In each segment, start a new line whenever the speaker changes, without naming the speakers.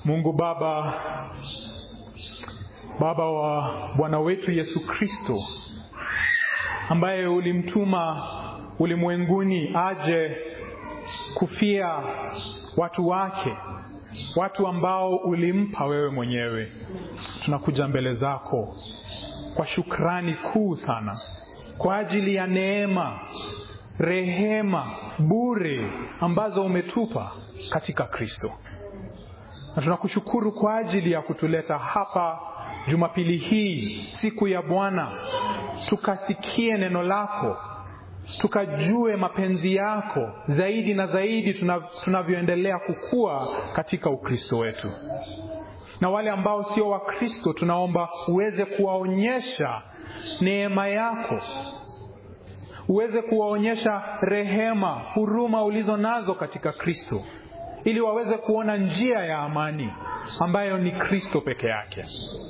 Mungu Baba, Baba wa Bwana wetu Yesu Kristo, ambaye ulimtuma ulimwenguni aje kufia watu wake, watu ambao ulimpa wewe mwenyewe. Tunakuja mbele zako kwa shukrani kuu sana kwa ajili ya neema, rehema bure ambazo umetupa katika Kristo, na tunakushukuru kwa ajili ya kutuleta hapa Jumapili hii, siku ya Bwana, tukasikie neno lako, tukajue mapenzi yako zaidi na zaidi tunavyoendelea kukua katika Ukristo wetu. Na wale ambao sio Wakristo, tunaomba uweze kuwaonyesha neema yako, uweze kuwaonyesha rehema, huruma ulizo nazo katika Kristo, ili waweze kuona njia ya amani ambayo ni Kristo peke yake,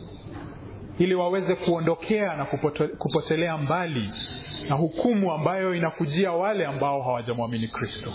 ili waweze kuondokea na kupote, kupotelea mbali na hukumu ambayo inakujia wale ambao hawajamwamini Kristo.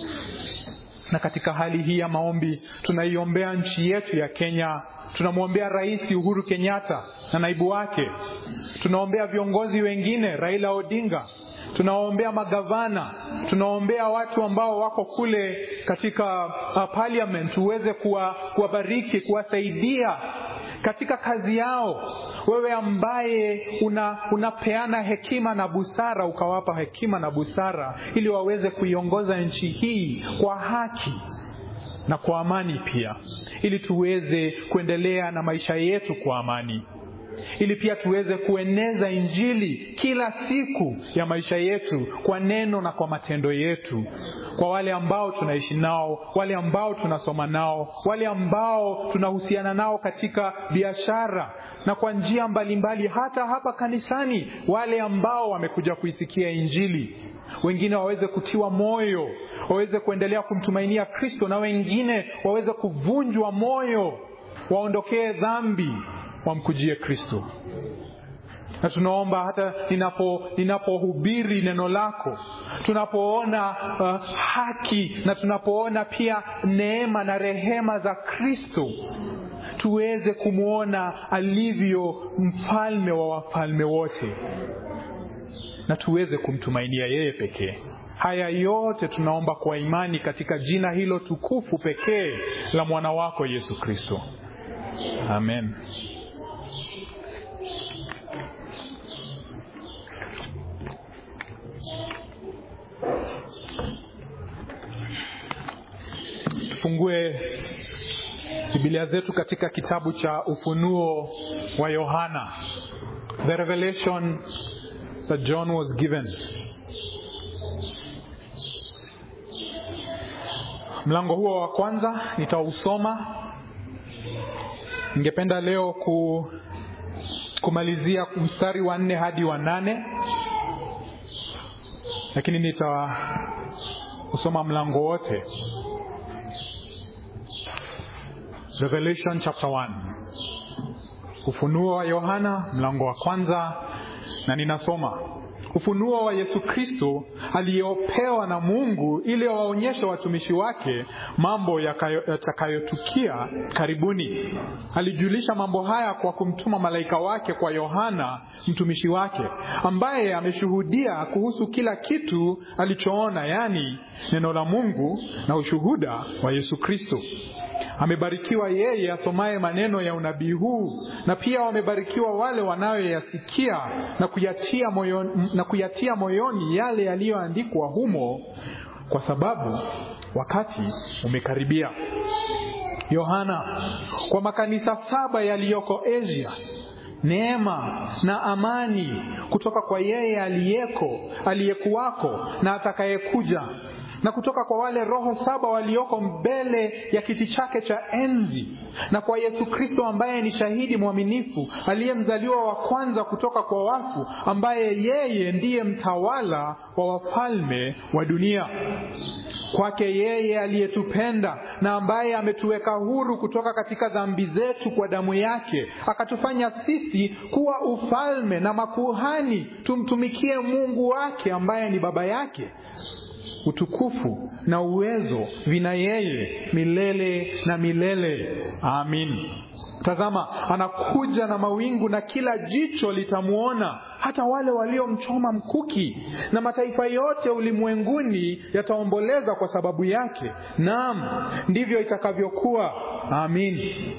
Na katika hali hii ya maombi tunaiombea nchi yetu ya Kenya. Tunamwombea Rais Uhuru Kenyatta na naibu wake. Tunaombea viongozi wengine, Raila Odinga. Tunawaombea magavana, tunaombea watu ambao wako kule katika uh, parliament, uweze kuwabariki, kuwasaidia katika kazi yao. Wewe ambaye una, unapeana hekima na busara, ukawapa hekima na busara ili waweze kuiongoza nchi hii kwa haki na kwa amani pia, ili tuweze kuendelea na maisha yetu kwa amani ili pia tuweze kueneza Injili kila siku ya maisha yetu kwa neno na kwa matendo yetu, kwa wale ambao tunaishi nao, wale ambao tunasoma nao, wale ambao tunahusiana nao katika biashara na kwa njia mbalimbali, hata hapa kanisani, wale ambao wamekuja kuisikia Injili, wengine waweze kutiwa moyo, waweze kuendelea kumtumainia Kristo, na wengine waweze kuvunjwa moyo, waondokee dhambi wamkujie Kristo. Na tunaomba hata ninapo ninapohubiri neno lako, tunapoona uh, haki na tunapoona pia neema na rehema za Kristo, tuweze kumwona alivyo mfalme wa wafalme wote, na tuweze kumtumainia yeye pekee. Haya yote tunaomba kwa imani katika jina hilo tukufu pekee la mwana wako Yesu Kristo, amen. Tufungue Biblia zetu katika kitabu cha Ufunuo wa Yohana, the revelation that John was given. Mlango huo wa kwanza nitausoma. Ningependa leo ku, kumalizia mstari wa nne hadi wa nane, lakini nitausoma mlango wote. Revelation chapter 1. Ufunuo wa Yohana mlango wa kwanza, na ninasoma ufunuo wa Yesu Kristo aliyopewa na Mungu ili waonyeshe watumishi wake mambo yatakayotukia karibuni. Alijulisha mambo haya kwa kumtuma malaika wake kwa Yohana mtumishi wake, ambaye ameshuhudia kuhusu kila kitu alichoona, yaani neno la Mungu na ushuhuda wa Yesu Kristo. Amebarikiwa yeye asomaye maneno ya unabii huu, na pia wamebarikiwa wale wanayoyasikia na kuyatia moyoni, na kuyatia moyoni yale yaliyoandikwa humo, kwa sababu wakati umekaribia. Yohana, kwa makanisa saba yaliyoko Asia, neema na amani kutoka kwa yeye aliyeko, aliyekuwako na atakayekuja na kutoka kwa wale roho saba walioko mbele ya kiti chake cha enzi, na kwa Yesu Kristo ambaye ni shahidi mwaminifu, aliyemzaliwa wa kwanza kutoka kwa wafu, ambaye yeye ndiye mtawala wa wafalme wa dunia. Kwake yeye aliyetupenda na ambaye ametuweka huru kutoka katika dhambi zetu kwa damu yake, akatufanya sisi kuwa ufalme na makuhani, tumtumikie Mungu wake ambaye ni Baba yake. utukufu na uwezo vina yeye milele na milele. Amin. Tazama, anakuja na mawingu, na kila jicho litamwona, hata wale waliomchoma mkuki, na mataifa yote ulimwenguni yataomboleza kwa sababu yake. Naam, ndivyo itakavyokuwa. Amin.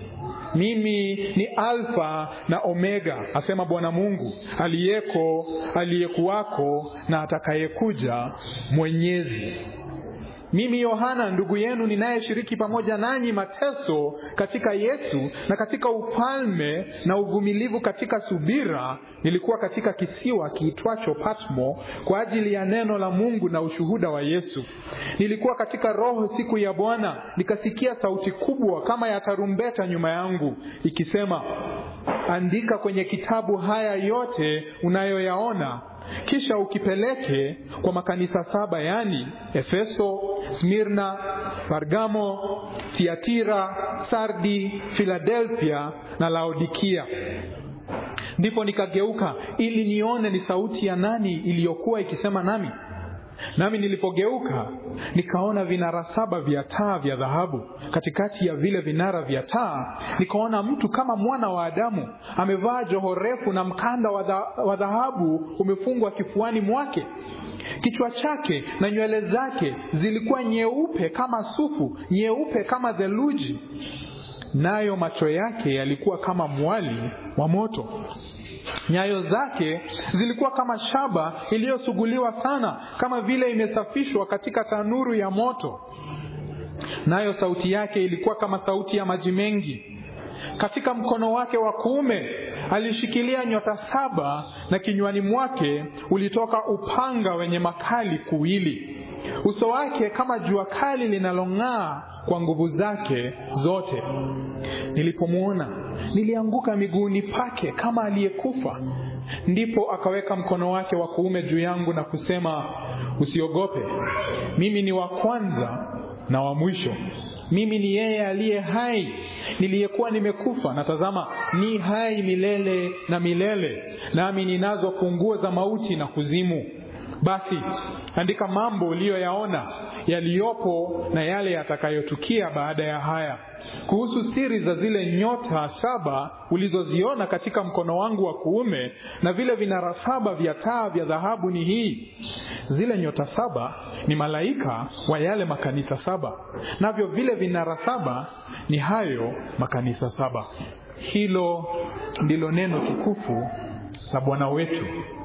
Mimi ni Alfa na Omega, asema Bwana Mungu, aliyeko, aliyekuwako na atakayekuja, Mwenyezi. Mimi Yohana ndugu yenu ninayeshiriki pamoja nanyi mateso katika Yesu na katika ufalme na uvumilivu katika subira, nilikuwa katika kisiwa kiitwacho Patmo kwa ajili ya neno la Mungu na ushuhuda wa Yesu. Nilikuwa katika Roho siku ya Bwana, nikasikia sauti kubwa kama ya tarumbeta nyuma yangu ikisema, andika kwenye kitabu haya yote unayoyaona kisha ukipeleke kwa makanisa saba, yaani Efeso, Smirna, Pergamo, Thiatira, Sardi, Filadelfia na Laodikia. Ndipo nikageuka ili nione ni sauti ya nani iliyokuwa ikisema nami. Nami nilipogeuka nikaona vinara saba vya taa vya dhahabu. Katikati ya vile vinara vya taa nikaona mtu kama mwana wa Adamu, amevaa joho refu na mkanda wa dhahabu umefungwa kifuani mwake. Kichwa chake na nywele zake zilikuwa nyeupe kama sufu, nyeupe kama theluji, nayo macho yake yalikuwa kama mwali wa moto. Nyayo zake zilikuwa kama shaba iliyosuguliwa sana, kama vile imesafishwa katika tanuru ya moto. Nayo sauti yake ilikuwa kama sauti ya maji mengi. Katika mkono wake wa kuume alishikilia nyota saba, na kinywani mwake ulitoka upanga wenye makali kuwili. Uso wake kama jua kali linalong'aa kwa nguvu zake zote. Nilipomwona nilianguka miguuni pake kama aliyekufa. Ndipo akaweka mkono wake wa kuume juu yangu na kusema, usiogope, mimi ni wa kwanza na wa mwisho. Mimi ni yeye aliye hai, niliyekuwa nimekufa, na tazama, ni hai milele na milele, nami ninazo funguo za mauti na kuzimu. Basi andika mambo uliyoyaona, yaliyopo na yale yatakayotukia baada ya haya. Kuhusu siri za zile nyota saba ulizoziona katika mkono wangu wa kuume na vile vinara saba vya taa vya dhahabu ni hii: zile nyota saba ni malaika wa yale makanisa saba, navyo vile vinara saba ni hayo makanisa saba. Hilo ndilo neno tukufu la Bwana wetu.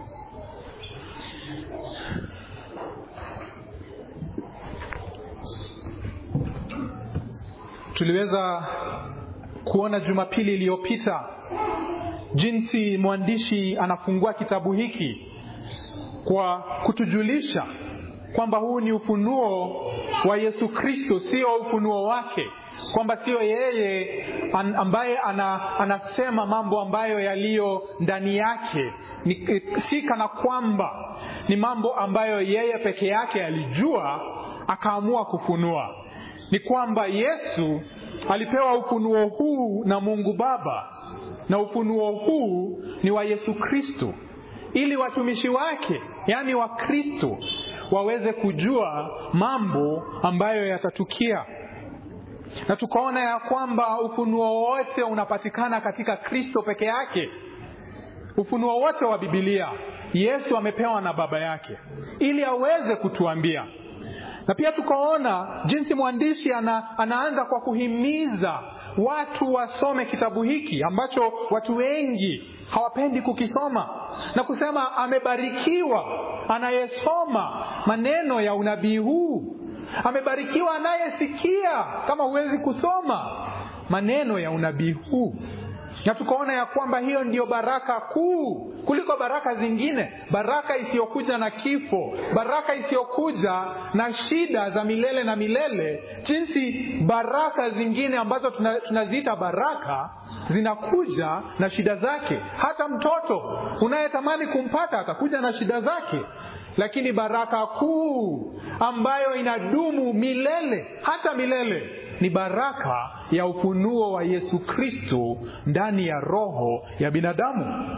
Tuliweza kuona Jumapili iliyopita jinsi mwandishi anafungua kitabu hiki kwa kutujulisha kwamba huu ni ufunuo wa Yesu Kristo, sio ufunuo wake, kwamba sio yeye an, ambaye ana, anasema mambo ambayo yaliyo ndani yake ni, si kana kwamba ni mambo ambayo yeye peke yake alijua akaamua kufunua ni kwamba Yesu alipewa ufunuo huu na Mungu Baba, na ufunuo huu ni wa Yesu Kristo, ili watumishi wake, yaani wa Kristo, waweze kujua mambo ambayo yatatukia. Na tukaona ya kwamba ufunuo wote unapatikana katika Kristo peke yake. Ufunuo wote wa Biblia Yesu amepewa na Baba yake ili aweze kutuambia na pia tukaona jinsi mwandishi ana, anaanza kwa kuhimiza watu wasome kitabu hiki ambacho watu wengi hawapendi kukisoma na kusema amebarikiwa anayesoma maneno ya unabii huu, amebarikiwa anayesikia, kama huwezi kusoma maneno ya unabii huu na tukaona ya kwamba hiyo ndiyo baraka kuu kuliko baraka zingine, baraka isiyokuja na kifo, baraka isiyokuja na shida za milele na milele, jinsi baraka zingine ambazo tunaziita baraka zinakuja na shida zake. Hata mtoto unayetamani kumpata atakuja na shida zake, lakini baraka kuu ambayo inadumu milele hata milele ni baraka ya ufunuo wa Yesu Kristo ndani ya roho ya binadamu.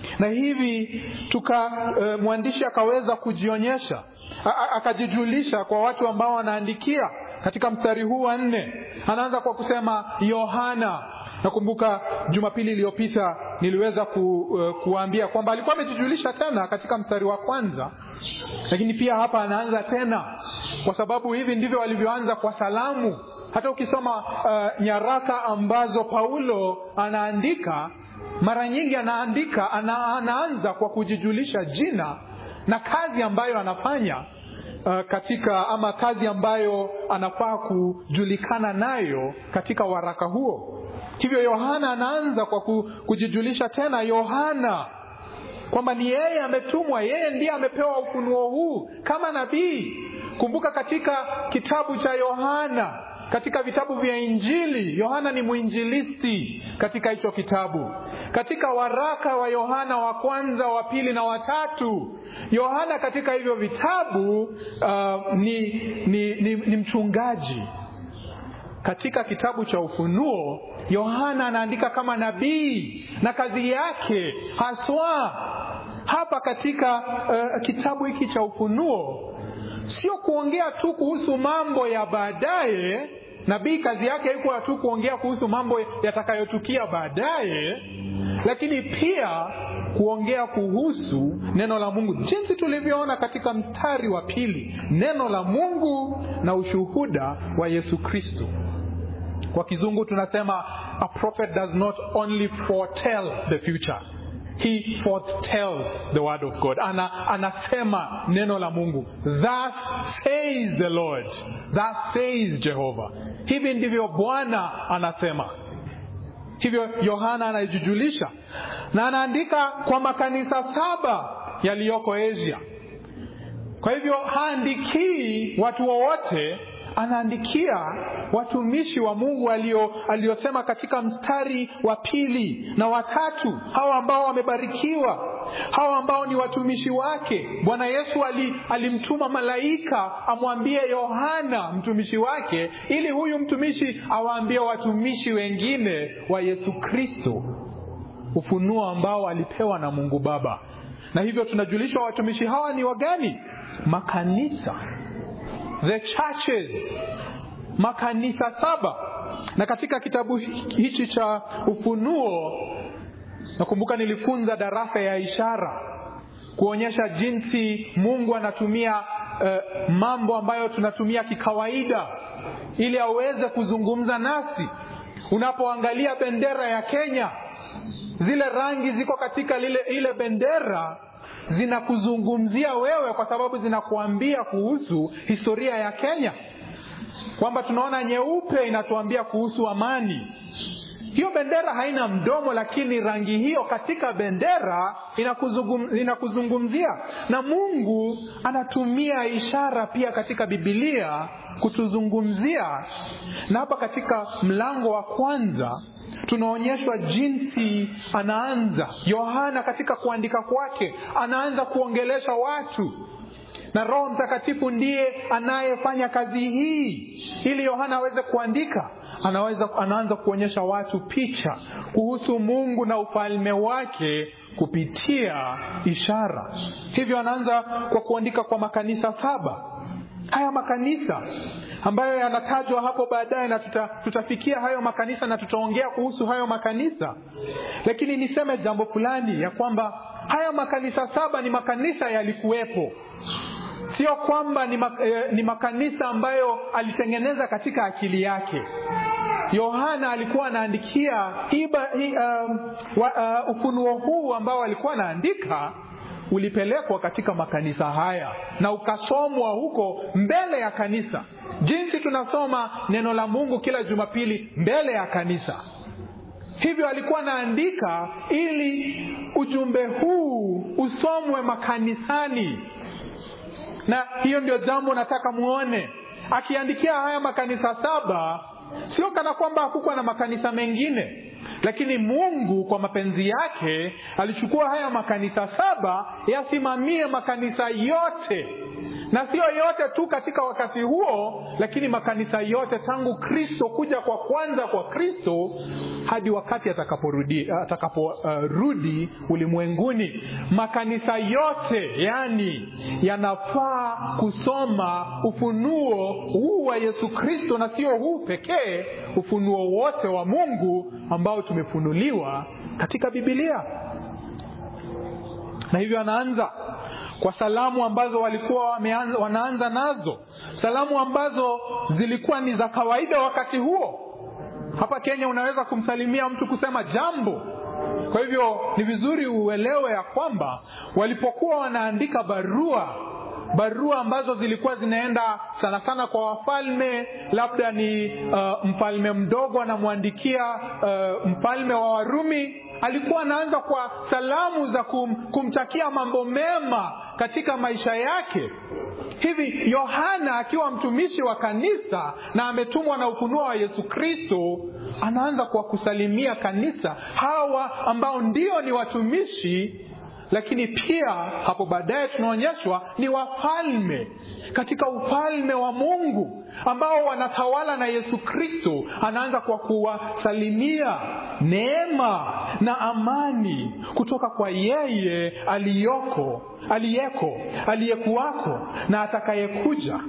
na hivi tuka uh, mwandishi akaweza kujionyesha akajijulisha kwa watu ambao wanaandikia katika mstari huu wa nne anaanza kwa kusema yohana nakumbuka jumapili iliyopita niliweza ku, uh, kuambia kwamba alikuwa amejijulisha tena katika mstari wa kwanza lakini pia hapa anaanza tena kwa sababu hivi ndivyo walivyoanza kwa salamu hata ukisoma uh, nyaraka ambazo paulo anaandika mara nyingi anaandika ana, anaanza kwa kujijulisha jina na kazi ambayo anafanya uh, katika ama kazi ambayo anafaa kujulikana nayo katika waraka huo hivyo yohana anaanza kwa kujijulisha tena yohana kwamba ni yeye ametumwa yeye ndiye amepewa ufunuo huu kama nabii kumbuka katika kitabu cha yohana katika vitabu vya injili yohana ni mwinjilisti katika hicho kitabu katika waraka wa yohana wa kwanza wa pili na watatu yohana katika hivyo vitabu uh, ni, ni, ni, ni mchungaji katika kitabu cha ufunuo yohana anaandika kama nabii na kazi yake haswa hapa katika uh, kitabu hiki cha ufunuo sio kuongea tu kuhusu mambo ya baadaye nabii kazi yake haikuwa tu kuongea kuhusu mambo yatakayotukia baadaye lakini pia kuongea kuhusu neno la mungu jinsi tulivyoona katika mstari wa pili neno la mungu na ushuhuda wa yesu kristo kwa kizungu tunasema a prophet does not only foretell the future he foretells the word of god Ana, anasema neno la mungu thus says the lord thus says jehova hivi ndivyo bwana anasema hivyo yohana anajijulisha na anaandika kwa makanisa saba yaliyoko asia kwa hivyo haandikii watu wowote anaandikia watumishi wa mungu aliyosema katika mstari wa pili na watatu hawa ambao wamebarikiwa hawa ambao ni watumishi wake bwana yesu alimtuma malaika amwambie yohana mtumishi wake ili huyu mtumishi awaambie watumishi wengine wa yesu kristo ufunuo ambao alipewa na mungu baba na hivyo tunajulishwa watumishi hawa ni wagani makanisa the churches makanisa saba na katika kitabu hichi cha ufunuo nakumbuka nilifunza darasa ya ishara kuonyesha jinsi mungu anatumia uh, mambo ambayo tunatumia kikawaida ili aweze kuzungumza nasi unapoangalia bendera ya kenya zile rangi ziko katika lile ile bendera zinakuzungumzia wewe kwa sababu zinakuambia kuhusu historia ya kenya kwamba tunaona nyeupe inatuambia kuhusu amani hiyo bendera haina mdomo lakini rangi hiyo katika bendera inakuzungum, inakuzungumzia na mungu anatumia ishara pia katika bibilia kutuzungumzia na hapa katika mlango wa kwanza tunaonyeshwa jinsi anaanza yohana katika kuandika kwake anaanza kuongelesha watu na roho mtakatifu ndiye anayefanya kazi hii ili yohana aweze kuandika anaweza anaanza kuonyesha watu picha kuhusu mungu na ufalme wake kupitia ishara hivyo anaanza kwa kuandika kwa makanisa saba haya makanisa ambayo yanatajwa hapo baadaye na tuta, tutafikia hayo makanisa na tutaongea kuhusu hayo makanisa lakini niseme jambo fulani ya kwamba haya makanisa saba ni makanisa yalikuwepo sio kwamba ni, mak, eh, ni makanisa ambayo alitengeneza katika akili yake yohana alikuwa anaandikia hiba, hi, um, wa, uh, ufunuo huu ambao alikuwa anaandika ulipelekwa katika makanisa haya na ukasomwa huko mbele ya kanisa jinsi tunasoma neno la mungu kila jumapili mbele ya kanisa hivyo alikuwa anaandika ili ujumbe huu usomwe makanisani na hiyo ndio jambo nataka muone akiandikia haya makanisa saba sio kana kwamba hakukuwa na makanisa mengine lakini mungu kwa mapenzi yake alichukua haya makanisa saba yasimamie makanisa yote na sio yote tu katika wakati huo lakini makanisa yote tangu kristo kuja kwa kwanza kwa kristo hadi wakati atakaporudi atakaporudi uh, ulimwenguni makanisa yote yani yanafaa kusoma ufunuo huu wa yesu kristo na sio huu pekee ufunuo wote wa mungu ambao tumefunuliwa katika bibilia na hivyo anaanza kwa salamu ambazo walikuwa wameanza, wanaanza nazo salamu ambazo zilikuwa ni za kawaida wakati huo hapa kenya unaweza kumsalimia mtu kusema jambo kwa hivyo ni vizuri uelewe ya kwamba walipokuwa wanaandika barua barua ambazo zilikuwa zinaenda sana sana kwa wafalme labda ni uh, mfalme mdogo anamwandikia uh, mfalme wa warumi alikuwa anaanza kwa salamu za kum, kumtakia mambo mema katika maisha yake hivi yohana akiwa mtumishi wa kanisa na ametumwa na ufunuo wa yesu kristo anaanza kwa kusalimia kanisa hawa ambao ndio ni watumishi lakini pia hapo baadaye tunaonyeshwa ni wafalme katika ufalme wa mungu ambao wanatawala na yesu kristo anaanza kwa kuwasalimia neema na amani kutoka kwa yeye aliyoko aliyeko aliyekuwako na atakayekuja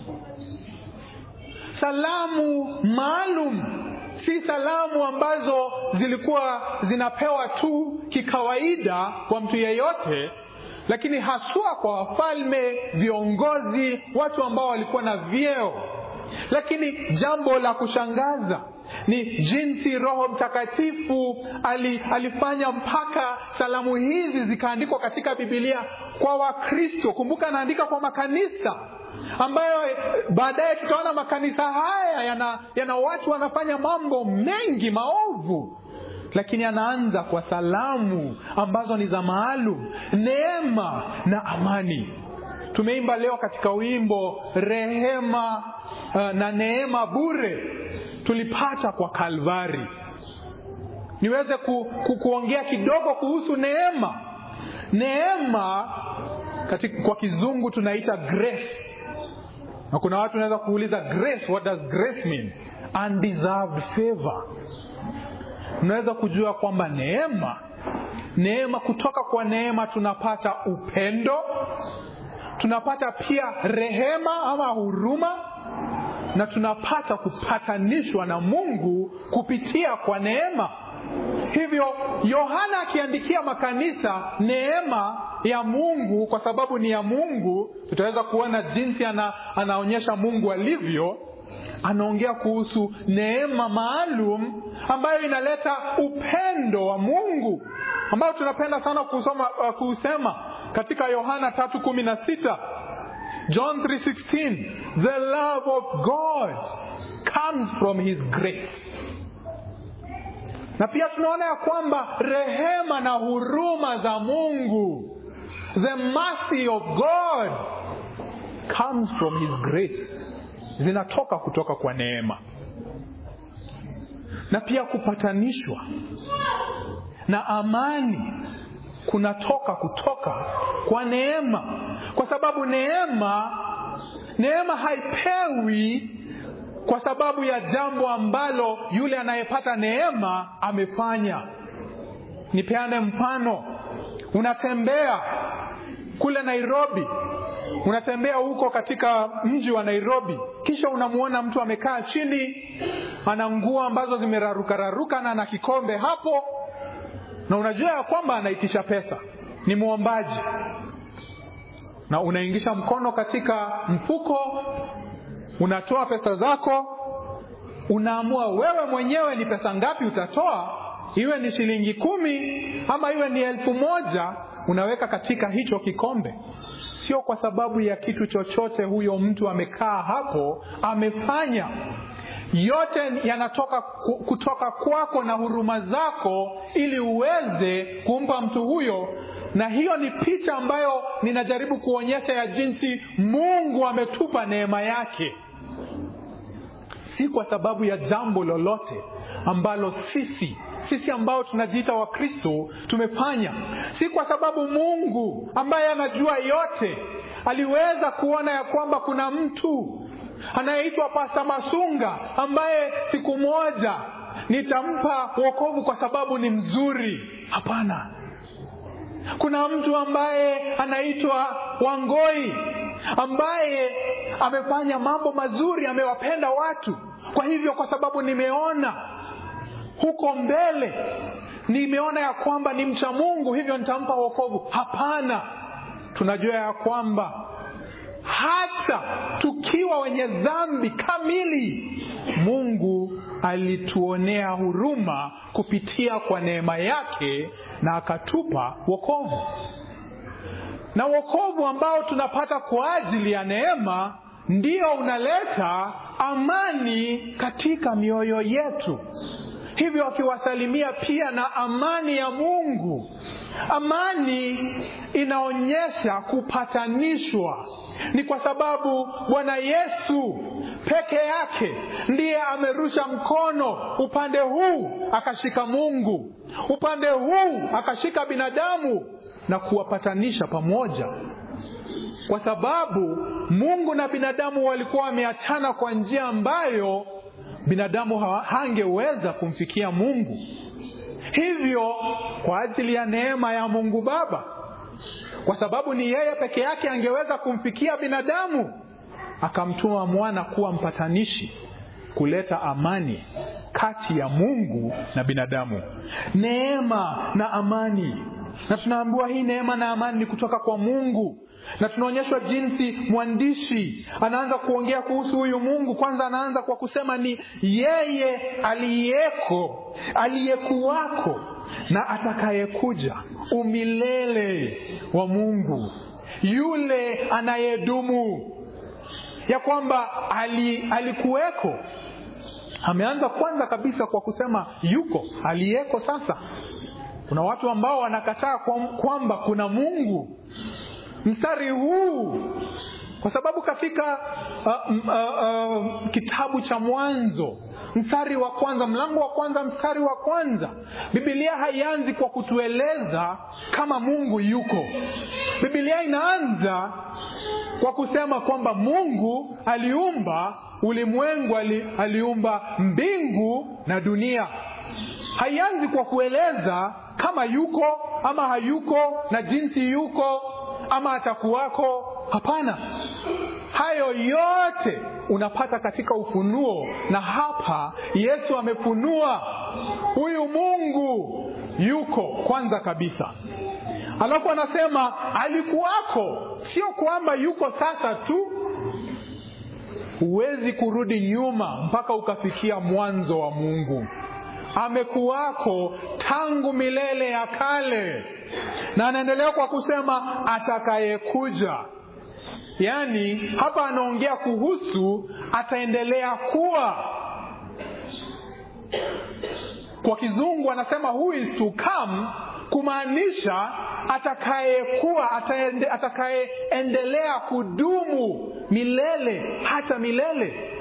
salamu maalum si salamu ambazo zilikuwa zinapewa tu kikawaida kwa mtu yeyote lakini haswa kwa wafalme viongozi watu ambao walikuwa na vyeo lakini jambo la kushangaza ni jinsi roho mtakatifu ali, alifanya mpaka salamu hizi zikaandikwa katika bibilia kwa wakristo kumbuka anaandika kwa makanisa ambayo baadaye tutaona makanisa haya yana, yana watu wanafanya mambo mengi maovu lakini anaanza kwa salamu ambazo ni za maalum neema na amani tumeimba leo katika wimbo rehema uh, na neema bure tulipata kwa kalvari niweze ku, ku, kuongea kidogo kuhusu neema neema katika, kwa kizungu tunaita grace na kuna watu wanaweza kuuliza grace what does grace mean undeserved favor unaweza kujua kwamba neema neema kutoka kwa neema tunapata upendo tunapata pia rehema ama huruma na tunapata kupatanishwa na mungu kupitia kwa neema hivyo yohana akiandikia makanisa neema ya mungu kwa sababu ni ya mungu tutaweza kuona jinsi ana, anaonyesha mungu alivyo anaongea kuhusu neema maalum ambayo inaleta upendo wa mungu ambayo tunapenda sana kusoma uh, kuusema katika yohana tatu kumi na sita john 316 the love of god comes from his grace na pia tunaona ya kwamba rehema na huruma za mungu the mercy of god comes from his grace zinatoka kutoka kwa neema na pia kupatanishwa na amani kunatoka kutoka kwa neema kwa sababu neema neema haipewi kwa sababu ya jambo ambalo yule anayepata neema amefanya nipeane mfano unatembea kule nairobi unatembea huko katika mji wa nairobi kisha unamwona mtu amekaa chini ana nguo ambazo zimerarukararuka na ana kikombe hapo na unajua ya kwamba anaitisha pesa ni mwombaji na unaingisha mkono katika mfuko unatoa pesa zako unaamua wewe mwenyewe ni pesa ngapi utatoa iwe ni shilingi kumi ama iwe ni elfu moja unaweka katika hicho kikombe sio kwa sababu ya kitu chochote huyo mtu amekaa hapo amefanya yote yanatoka kutoka kwako na huruma zako ili uweze kumpa mtu huyo na hiyo ni picha ambayo ninajaribu kuonyesha ya jinsi mungu ametupa neema yake si kwa sababu ya jambo lolote ambalo sisi sisi ambao tunajiita wakristo tumefanya si kwa sababu mungu ambaye anajua yote aliweza kuona ya kwamba kuna mtu anayeitwa Pasta Masunga ambaye siku moja nitampa wokovu kwa sababu ni mzuri. Hapana, kuna mtu ambaye anaitwa Wangoi ambaye amefanya mambo mazuri, amewapenda watu. Kwa hivyo, kwa sababu nimeona huko mbele, nimeona ya kwamba ni mcha Mungu, hivyo nitampa wokovu. Hapana, tunajua ya kwamba hata tukiwa wenye dhambi kamili, Mungu alituonea huruma kupitia kwa neema yake na akatupa wokovu. Na wokovu ambao tunapata kwa ajili ya neema ndio unaleta amani katika mioyo yetu. Hivyo akiwasalimia pia na amani ya Mungu. Amani inaonyesha kupatanishwa ni kwa sababu Bwana Yesu peke yake ndiye amerusha mkono upande huu akashika Mungu, upande huu akashika binadamu na kuwapatanisha pamoja, kwa sababu Mungu na binadamu walikuwa wameachana kwa njia ambayo binadamu hangeweza kumfikia Mungu. Hivyo kwa ajili ya neema ya Mungu Baba kwa sababu ni yeye peke yake angeweza kumfikia binadamu, akamtuma mwana kuwa mpatanishi, kuleta amani kati ya Mungu na binadamu, neema na amani. Na tunaambiwa hii neema na amani ni kutoka kwa Mungu, na tunaonyeshwa jinsi mwandishi anaanza kuongea kuhusu huyu Mungu. Kwanza anaanza kwa kusema ni yeye aliyeko, aliyekuwako na atakayekuja, umilele wa Mungu, yule anayedumu, ya kwamba ali, alikuweko. Ameanza kwanza kabisa kwa kusema yuko, aliyeko. Sasa kuna watu ambao wanakataa kwamba kuna Mungu mstari huu kwa sababu katika uh, uh, uh, kitabu cha Mwanzo mstari wa kwanza, mlango wa kwanza, mstari wa kwanza, Biblia haianzi kwa kutueleza kama Mungu yuko. Biblia inaanza kwa kusema kwamba Mungu aliumba ulimwengu, ali, aliumba mbingu na dunia. Haianzi kwa kueleza kama yuko ama hayuko na jinsi yuko ama atakuwako. Hapana, hayo yote unapata katika ufunuo, na hapa Yesu amefunua huyu Mungu yuko kwanza kabisa. Alafu anasema alikuwako, sio kwamba yuko sasa tu. Huwezi kurudi nyuma mpaka ukafikia mwanzo wa Mungu. Amekuwako tangu milele ya kale, na anaendelea kwa kusema atakayekuja. Yaani hapa anaongea kuhusu ataendelea kuwa. Kwa kizungu anasema who is to come, kumaanisha atakayekuwa, ataende, atakayeendelea kudumu milele hata milele.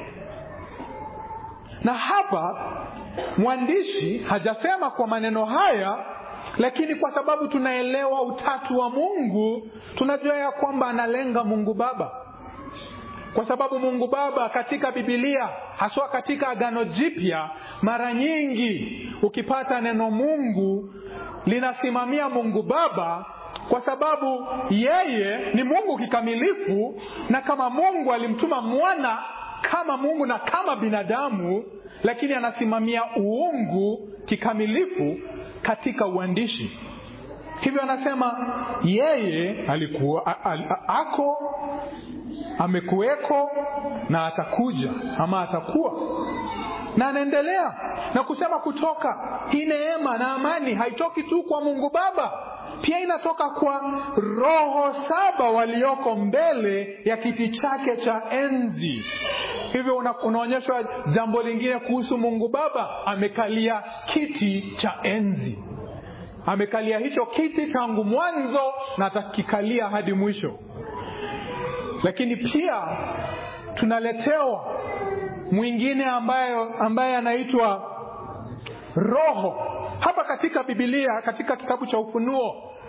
Na hapa mwandishi hajasema kwa maneno haya, lakini kwa sababu tunaelewa utatu wa Mungu, tunajua ya kwamba analenga Mungu Baba, kwa sababu Mungu Baba katika Biblia, haswa katika Agano Jipya, mara nyingi ukipata neno Mungu linasimamia Mungu Baba kwa sababu yeye ni Mungu kikamilifu, na kama Mungu alimtuma mwana kama Mungu na kama binadamu, lakini anasimamia uungu kikamilifu katika uandishi. Hivyo anasema yeye alikuwa a, a, a, ako amekuweko na atakuja ama atakuwa na anaendelea na kusema kutoka hii neema na amani haitoki tu kwa Mungu Baba, pia inatoka kwa roho saba walioko mbele ya kiti chake cha enzi. Hivyo una, unaonyeshwa jambo lingine kuhusu Mungu Baba, amekalia kiti cha enzi. Amekalia hicho kiti tangu mwanzo na atakikalia hadi mwisho. Lakini pia tunaletewa mwingine ambayo ambaye anaitwa Roho hapa katika Biblia, katika kitabu cha Ufunuo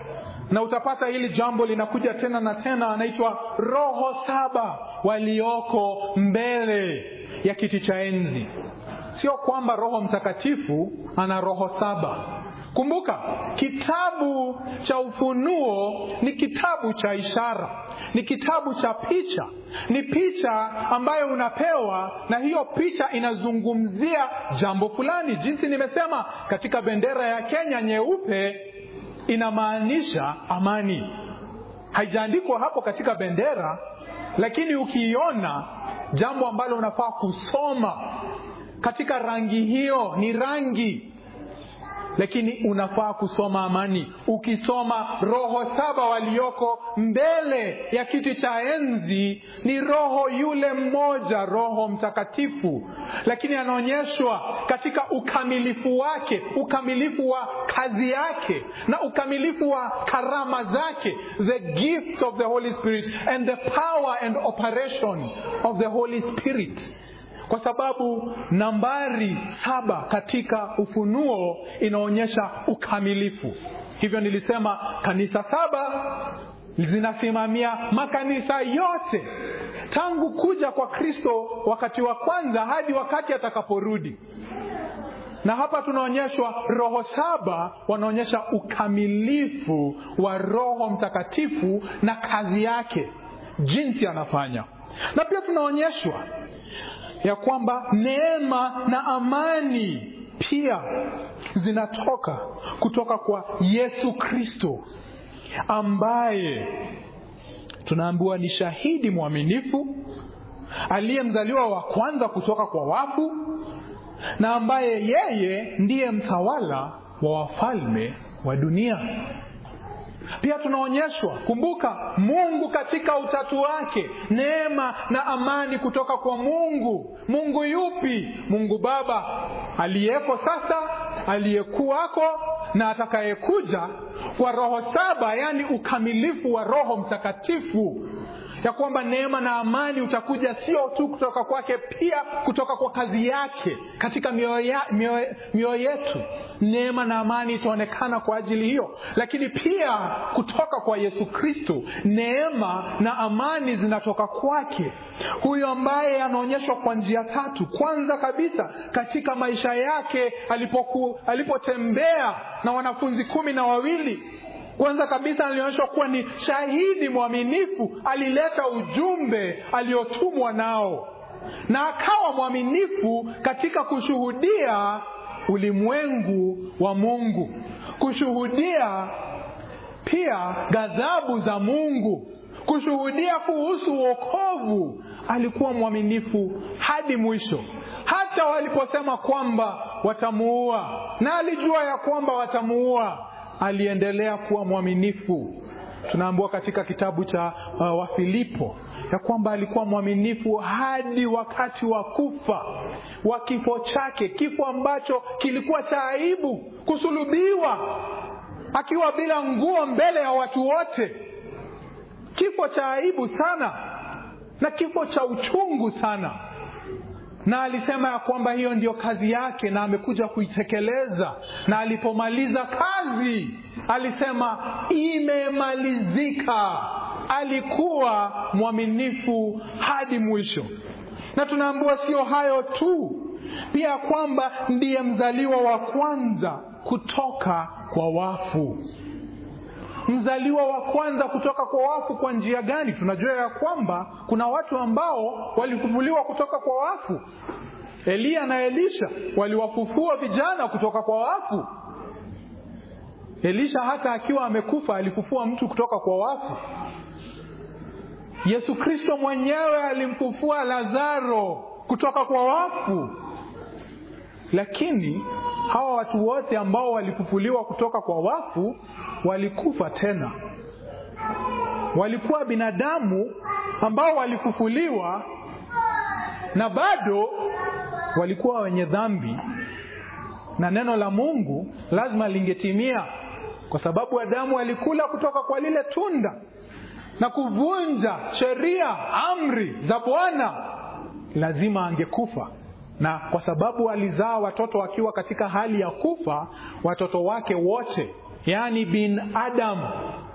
na utapata hili jambo linakuja tena na tena anaitwa roho saba walioko mbele ya kiti cha enzi sio kwamba roho mtakatifu ana roho saba kumbuka kitabu cha ufunuo ni kitabu cha ishara ni kitabu cha picha ni picha ambayo unapewa na hiyo picha inazungumzia jambo fulani jinsi nimesema katika bendera ya kenya nyeupe inamaanisha amani haijaandikwa hapo katika bendera lakini ukiiona jambo ambalo unafaa kusoma katika rangi hiyo ni rangi lakini unafaa kusoma amani ukisoma roho saba walioko mbele ya kiti cha enzi ni roho yule mmoja roho mtakatifu lakini anaonyeshwa katika ukamilifu wake ukamilifu wa kazi yake na ukamilifu wa karama zake the gift of the holy spirit and the power and operation of the holy spirit kwa sababu nambari saba katika ufunuo inaonyesha ukamilifu hivyo nilisema kanisa saba zinasimamia makanisa yote tangu kuja kwa kristo wakati wa kwanza hadi wakati atakaporudi na hapa tunaonyeshwa roho saba wanaonyesha ukamilifu wa roho mtakatifu na kazi yake jinsi anafanya na pia tunaonyeshwa ya kwamba neema na amani pia zinatoka kutoka kwa yesu kristo ambaye tunaambiwa ni shahidi mwaminifu aliyemzaliwa wa kwanza kutoka kwa wafu na ambaye yeye ndiye mtawala wa wafalme wa dunia pia tunaonyeshwa kumbuka mungu katika utatu wake neema na amani kutoka kwa mungu mungu yupi mungu baba aliyeko sasa aliyekuwako na atakayekuja kwa roho saba yaani ukamilifu wa roho mtakatifu ya kwamba neema na amani utakuja sio tu kutoka kwake pia kutoka kwa kazi yake katika mioyo yetu neema na amani itaonekana kwa ajili hiyo lakini pia kutoka kwa yesu kristo neema na amani zinatoka kwake huyo ambaye anaonyeshwa kwa njia tatu kwanza kabisa katika maisha yake alipoku, alipotembea na wanafunzi kumi na wawili kwanza kabisa alionyeshwa kuwa ni shahidi mwaminifu alileta ujumbe aliotumwa nao na akawa mwaminifu katika kushuhudia ulimwengu wa mungu kushuhudia pia ghadhabu za mungu kushuhudia kuhusu uokovu alikuwa mwaminifu hadi mwisho hata waliposema kwamba watamuua na alijua ya kwamba watamuua aliendelea kuwa mwaminifu tunaambiwa katika kitabu cha uh, wafilipo ya kwamba alikuwa mwaminifu hadi wakati wa kufa wa kifo chake kifo ambacho kilikuwa cha aibu kusulubiwa akiwa bila nguo mbele ya watu wote kifo cha aibu sana na kifo cha uchungu sana na alisema ya kwamba hiyo ndiyo kazi yake na amekuja kuitekeleza na alipomaliza kazi alisema imemalizika alikuwa mwaminifu hadi mwisho na tunaambiwa sio hayo tu pia kwamba ndiye mzaliwa wa kwanza kutoka kwa wafu mzaliwa wa kwanza kutoka kwa wafu kwa njia gani tunajua ya kwamba kuna watu ambao walifufuliwa kutoka kwa wafu eliya na elisha waliwafufua vijana kutoka kwa wafu elisha hata akiwa amekufa alifufua mtu kutoka kwa wafu yesu kristo mwenyewe alimfufua lazaro kutoka kwa wafu lakini hawa watu wote ambao walifufuliwa kutoka kwa wafu walikufa tena walikuwa binadamu ambao walifufuliwa na bado walikuwa wenye dhambi na neno la mungu lazima lingetimia kwa sababu adamu alikula kutoka kwa lile tunda na kuvunja sheria amri za bwana lazima angekufa na kwa sababu alizaa watoto akiwa katika hali ya kufa watoto wake wote yaani bin adam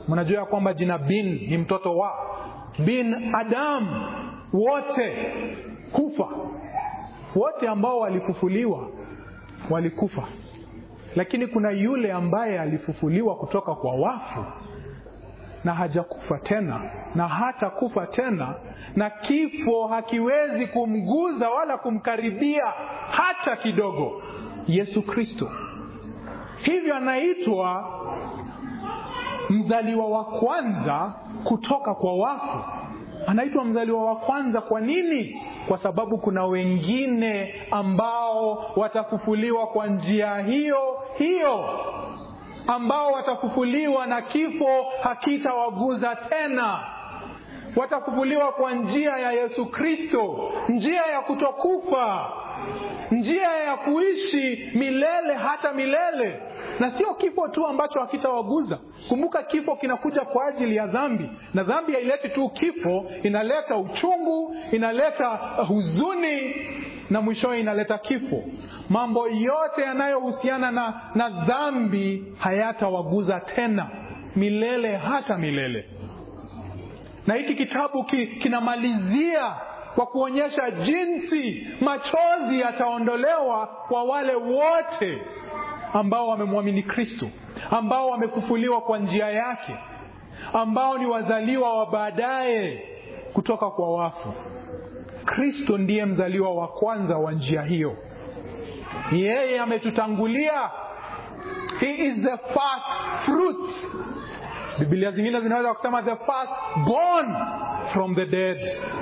mnajua ya kwamba jina bin ni mtoto wa bin adam wote kufa wote ambao walifufuliwa walikufa lakini kuna yule ambaye alifufuliwa kutoka kwa wafu na hajakufa tena na hata kufa tena na kifo hakiwezi kumguza wala kumkaribia hata kidogo yesu kristo hivyo anaitwa mzaliwa wa kwanza kutoka kwa wafu anaitwa mzaliwa wa kwanza kwa nini kwa sababu kuna wengine ambao watafufuliwa kwa njia hiyo hiyo ambao watafufuliwa na kifo hakitawaguza tena watafufuliwa kwa njia ya yesu kristo njia ya kutokufa njia ya kuishi milele hata milele na sio kifo tu ambacho hakitawaguza kumbuka kifo kinakuja kwa ajili ya dhambi na dhambi haileti tu kifo inaleta uchungu inaleta huzuni na mwishowe inaleta kifo mambo yote yanayohusiana na, na dhambi hayatawaguza tena milele hata milele na hiki kitabu ki, kinamalizia kwa kuonyesha jinsi machozi yataondolewa kwa wale wote ambao wamemwamini kristo ambao wamefufuliwa kwa njia yake ambao ni wazaliwa wa baadaye kutoka kwa wafu kristo ndiye mzaliwa wa kwanza wa njia hiyo yeye ametutangulia he is the first fruit bibilia zingine zinaweza kusema the first born from the dead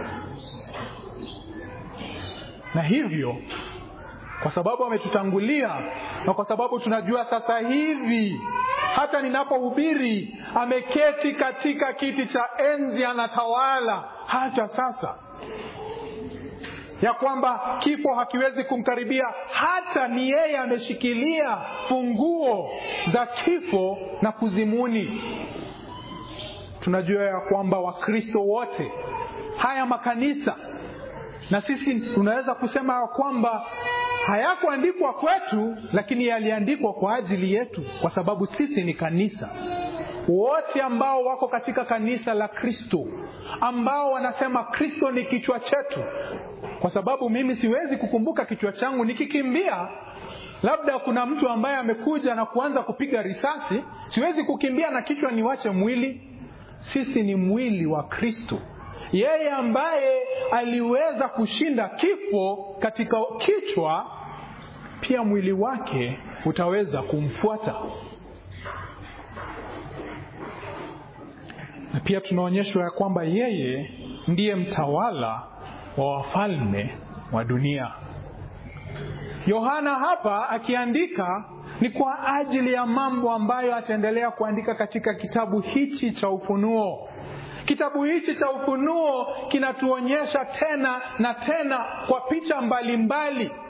na hivyo kwa sababu ametutangulia na kwa sababu tunajua sasa hivi hata ninapohubiri ameketi katika kiti cha enzi anatawala hata sasa ya kwamba kifo hakiwezi kumkaribia hata ni yeye ameshikilia funguo za kifo na kuzimuni tunajua ya kwamba wakristo wote haya makanisa na sisi tunaweza kusema ya kwamba hayakuandikwa kwetu lakini yaliandikwa kwa ajili yetu kwa sababu sisi ni kanisa wote ambao wako katika kanisa la kristo ambao wanasema kristo ni kichwa chetu kwa sababu mimi siwezi kukumbuka kichwa changu nikikimbia labda kuna mtu ambaye amekuja na kuanza kupiga risasi siwezi kukimbia na kichwa niwache mwili sisi ni mwili wa kristo yeye ambaye aliweza kushinda kifo katika kichwa pia mwili wake utaweza kumfuata na pia tunaonyeshwa ya kwamba yeye ndiye mtawala wa wafalme wa dunia yohana hapa akiandika ni kwa ajili ya mambo ambayo ataendelea kuandika katika kitabu hichi cha ufunuo kitabu hichi cha ufunuo kinatuonyesha tena na tena kwa picha mbalimbali mbali.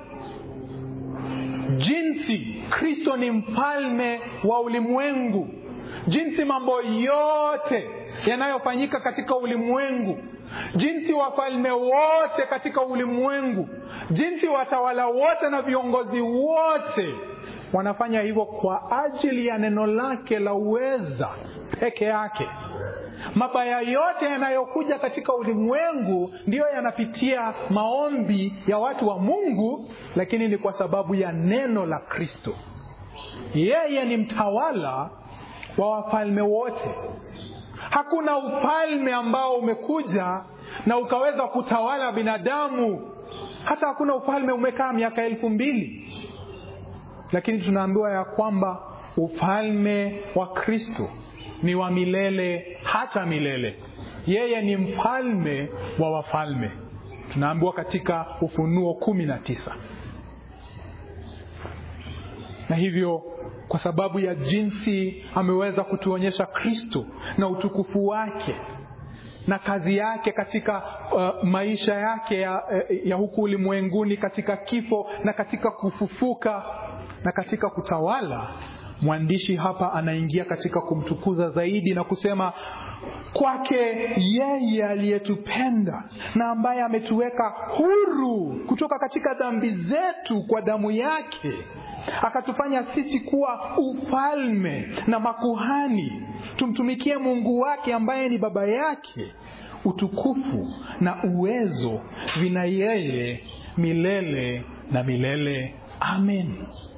jinsi kristo ni mfalme wa ulimwengu jinsi mambo yote yanayofanyika katika ulimwengu jinsi wafalme wote katika ulimwengu jinsi watawala wote na viongozi wote wanafanya hivyo kwa ajili ya neno lake la uweza peke yake mabaya yote yanayokuja katika ulimwengu ndiyo yanapitia maombi ya watu wa mungu lakini ni kwa sababu ya neno la kristo yeye ni mtawala wa wafalme wote hakuna ufalme ambao umekuja na ukaweza kutawala binadamu hata hakuna ufalme umekaa miaka elfu mbili lakini tunaambiwa ya kwamba ufalme wa kristo ni wa milele hata milele yeye ni mfalme wa wafalme tunaambiwa katika ufunuo kumi na tisa na hivyo kwa sababu ya jinsi ameweza kutuonyesha kristo na utukufu wake na kazi yake katika uh, maisha yake ya, ya huku ulimwenguni katika kifo na katika kufufuka na katika kutawala mwandishi hapa anaingia katika kumtukuza zaidi na kusema kwake yeye aliyetupenda na ambaye ametuweka huru kutoka katika dhambi zetu kwa damu yake akatufanya sisi kuwa ufalme na makuhani tumtumikie mungu wake ambaye ni baba yake utukufu na uwezo vina yeye milele na milele amen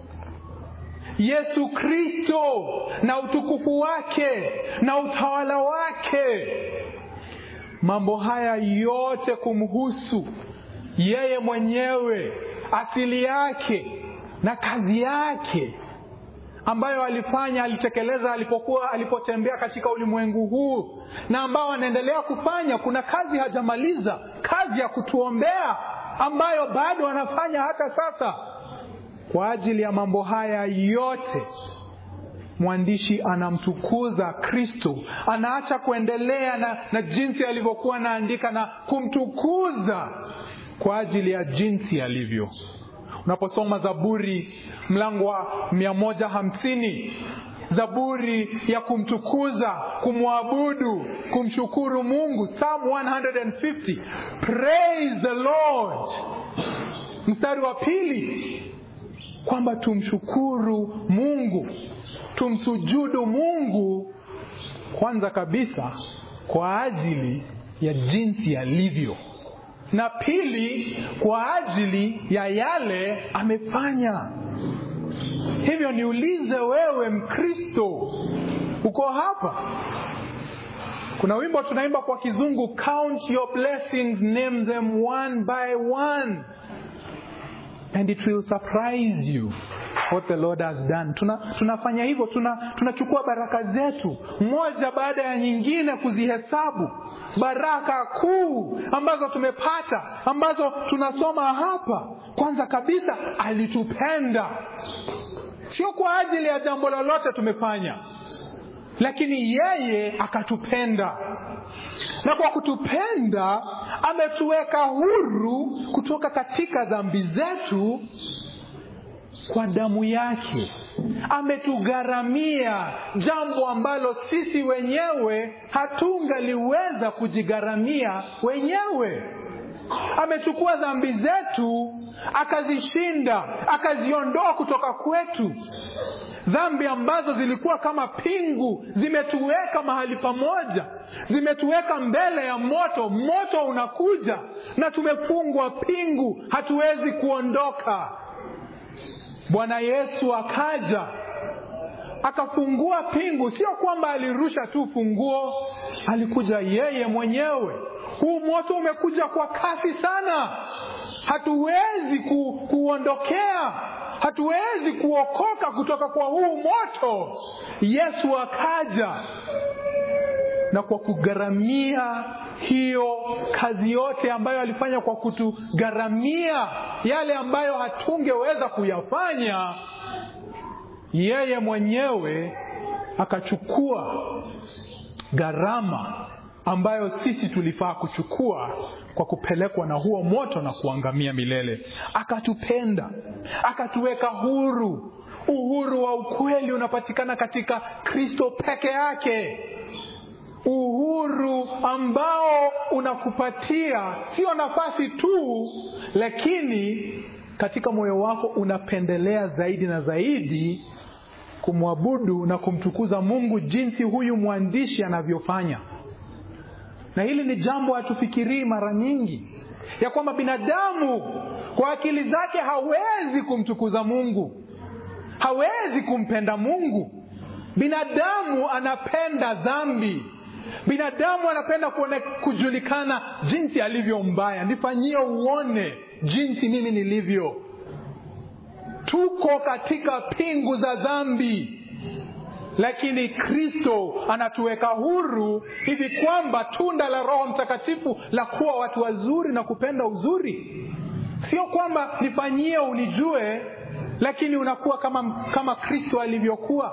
yesu kristo na utukufu wake na utawala wake mambo haya yote kumhusu yeye mwenyewe asili yake na kazi yake ambayo alifanya alitekeleza alipokuwa alipotembea katika ulimwengu huu na ambao anaendelea kufanya kuna kazi hajamaliza kazi ya kutuombea ambayo bado anafanya hata sasa kwa ajili ya mambo haya yote mwandishi anamtukuza kristo anaacha kuendelea na, na jinsi alivyokuwa anaandika na kumtukuza kwa ajili ya jinsi alivyo unaposoma zaburi mlango wa mia moja hamsini zaburi ya kumtukuza kumwabudu kumshukuru mungu psalm 150 praise the lord mstari wa pili kwamba tumshukuru mungu tumsujudu mungu kwanza kabisa kwa ajili ya jinsi alivyo na pili kwa ajili ya yale amefanya hivyo niulize wewe mkristo uko hapa kuna wimbo tunaimba kwa kizungu count your blessings name them one by one and it will surprise you what the lord has done tuna, tunafanya hivyo tunachukua tuna baraka zetu moja baada ya nyingine kuzihesabu baraka kuu ambazo tumepata ambazo tunasoma hapa kwanza kabisa alitupenda sio kwa ajili ya jambo lolote tumefanya lakini yeye akatupenda na kwa kutupenda ametuweka huru kutoka katika dhambi zetu kwa damu yake ametugharamia jambo ambalo sisi wenyewe hatungaliweza kujigharamia wenyewe amechukua dhambi zetu akazishinda akaziondoa kutoka kwetu dhambi ambazo zilikuwa kama pingu zimetuweka mahali pamoja zimetuweka mbele ya moto moto unakuja na tumefungwa pingu hatuwezi kuondoka bwana yesu akaja akafungua pingu sio kwamba alirusha tu funguo alikuja yeye mwenyewe huu moto umekuja kwa kasi sana hatuwezi ku, kuondokea hatuwezi kuokoka kutoka kwa huu moto yesu akaja na kwa kugharamia hiyo kazi yote ambayo alifanya kwa kutugharamia yale ambayo hatungeweza kuyafanya yeye mwenyewe akachukua gharama ambayo sisi tulifaa kuchukua kwa kupelekwa na huo moto na kuangamia milele akatupenda akatuweka huru uhuru wa ukweli unapatikana katika kristo peke yake uhuru ambao unakupatia sio nafasi tu lakini katika moyo wako unapendelea zaidi na zaidi kumwabudu na kumtukuza mungu jinsi huyu mwandishi anavyofanya na hili ni jambo hatufikirii mara nyingi ya kwamba binadamu kwa akili zake hawezi kumtukuza mungu hawezi kumpenda mungu binadamu anapenda dhambi binadamu anapenda kuone, kujulikana jinsi alivyo mbaya nifanyie uone jinsi mimi nilivyo tuko katika pingu za dhambi lakini kristo anatuweka huru hivi kwamba tunda la roho mtakatifu la kuwa watu wazuri na kupenda uzuri sio kwamba nifanyie unijue lakini unakuwa kama kama kristo alivyokuwa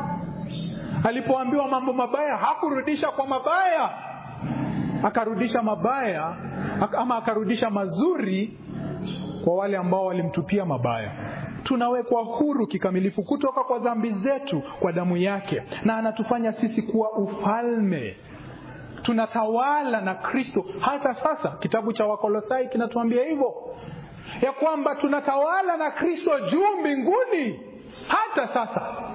alipoambiwa mambo mabaya hakurudisha kwa mabaya akarudisha mabaya ama akarudisha mazuri kwa wale ambao walimtupia mabaya tunawekwa huru kikamilifu kutoka kwa dhambi zetu kwa damu yake na anatufanya sisi kuwa ufalme tunatawala na kristo hata sasa kitabu cha wakolosai kinatuambia hivyo ya kwamba tunatawala na kristo juu mbinguni hata sasa hata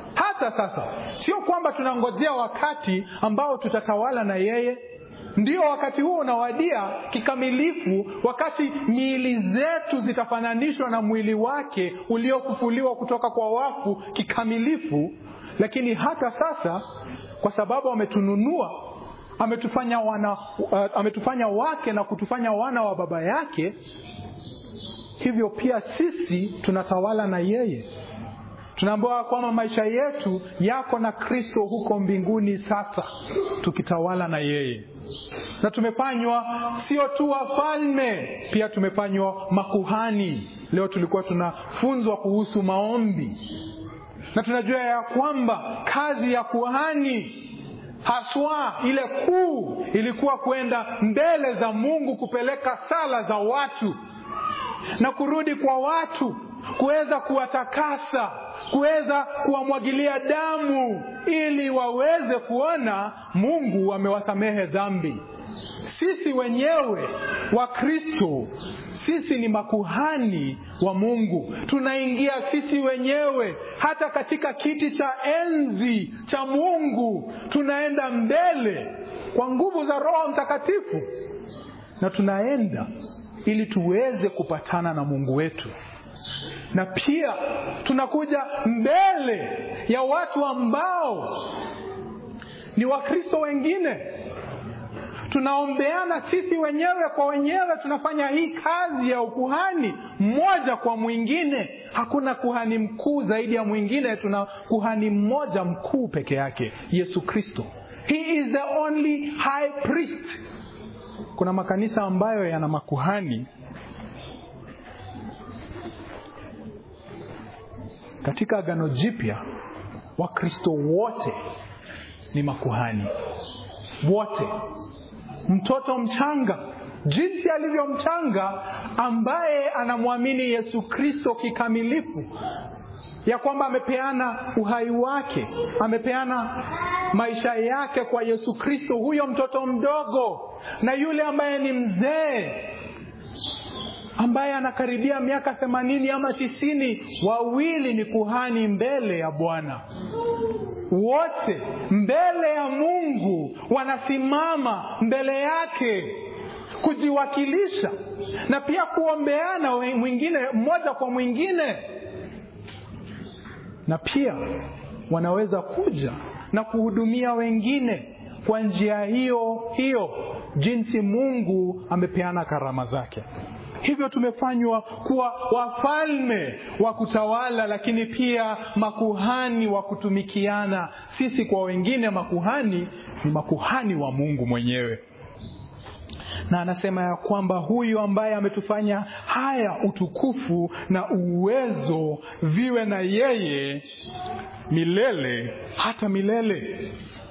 hata sasa sio kwamba tunangojea wakati ambao tutatawala na yeye ndio wakati huo unawadia kikamilifu wakati miili zetu zitafananishwa na mwili wake uliofufuliwa kutoka kwa wafu kikamilifu lakini hata sasa kwa sababu ametununua ametufanya wana uh, ametufanya wake na kutufanya wana wa baba yake hivyo pia sisi tunatawala na yeye tunaambiwa kwamba maisha yetu yako na kristo huko mbinguni sasa tukitawala na yeye na tumefanywa sio tu wafalme pia tumefanywa makuhani leo tulikuwa tunafunzwa kuhusu maombi na tunajua ya kwamba kazi ya kuhani haswa ile kuu ilikuwa kwenda mbele za mungu kupeleka sala za watu na kurudi kwa watu kuweza kuwatakasa kuweza kuwamwagilia damu ili waweze kuona mungu amewasamehe dhambi sisi wenyewe wa kristo sisi ni makuhani wa mungu tunaingia sisi wenyewe hata katika kiti cha enzi cha mungu tunaenda mbele kwa nguvu za roho mtakatifu na tunaenda ili tuweze kupatana na mungu wetu na pia tunakuja mbele ya watu ambao ni wakristo wengine tunaombeana sisi wenyewe kwa wenyewe tunafanya hii kazi ya ukuhani mmoja kwa mwingine hakuna kuhani mkuu zaidi ya mwingine tuna kuhani mmoja mkuu peke yake yesu kristo he is the only high priest kuna makanisa ambayo yana makuhani katika agano jipya wakristo wote ni makuhani wote mtoto mchanga jinsi alivyo mchanga ambaye anamwamini yesu kristo kikamilifu ya kwamba amepeana uhai wake amepeana maisha yake kwa yesu kristo huyo mtoto mdogo na yule ambaye ni mzee ambaye anakaribia miaka themanini ama tisini wawili ni kuhani mbele ya bwana wote mbele ya mungu wanasimama mbele yake kujiwakilisha na pia kuombeana mwingine mmoja kwa mwingine na pia wanaweza kuja na kuhudumia wengine kwa njia hiyo hiyo jinsi mungu amepeana karama zake hivyo tumefanywa kuwa wafalme wa kutawala lakini pia makuhani wa kutumikiana sisi kwa wengine makuhani ni makuhani wa mungu mwenyewe na anasema ya kwamba huyu ambaye ametufanya haya utukufu na uwezo viwe na yeye milele hata milele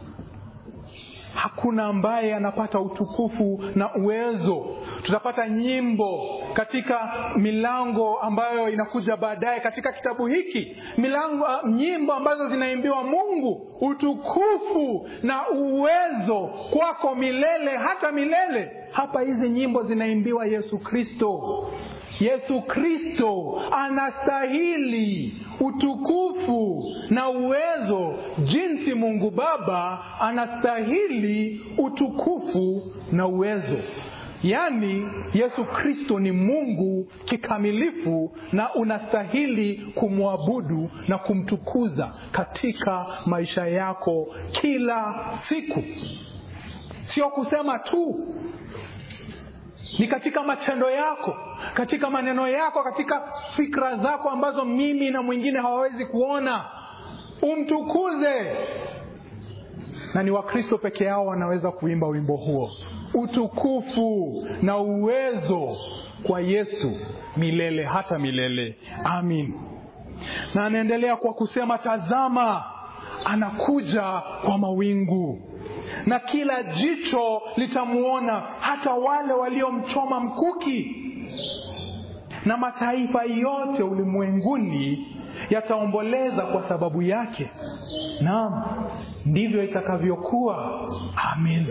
hakuna ambaye anapata utukufu na uwezo tutapata nyimbo katika milango ambayo inakuja baadaye katika kitabu hiki milango nyimbo ambazo zinaimbiwa mungu utukufu na uwezo kwako milele hata milele hapa hizi nyimbo zinaimbiwa yesu kristo yesu kristo anastahili utukufu na uwezo jinsi mungu baba anastahili utukufu na uwezo yaani yesu kristo ni mungu kikamilifu na unastahili kumwabudu na kumtukuza katika maisha yako kila siku sio kusema tu ni katika matendo yako katika maneno yako katika fikra zako ambazo mimi na mwingine hawawezi kuona umtukuze na ni wakristo peke yao wanaweza kuimba wimbo huo utukufu na uwezo kwa yesu milele hata milele amin na anaendelea kwa kusema tazama anakuja kwa mawingu na kila jicho litamwona hata wale waliomchoma mkuki na mataifa yote ulimwenguni yataomboleza kwa sababu yake naam ndivyo itakavyokuwa amin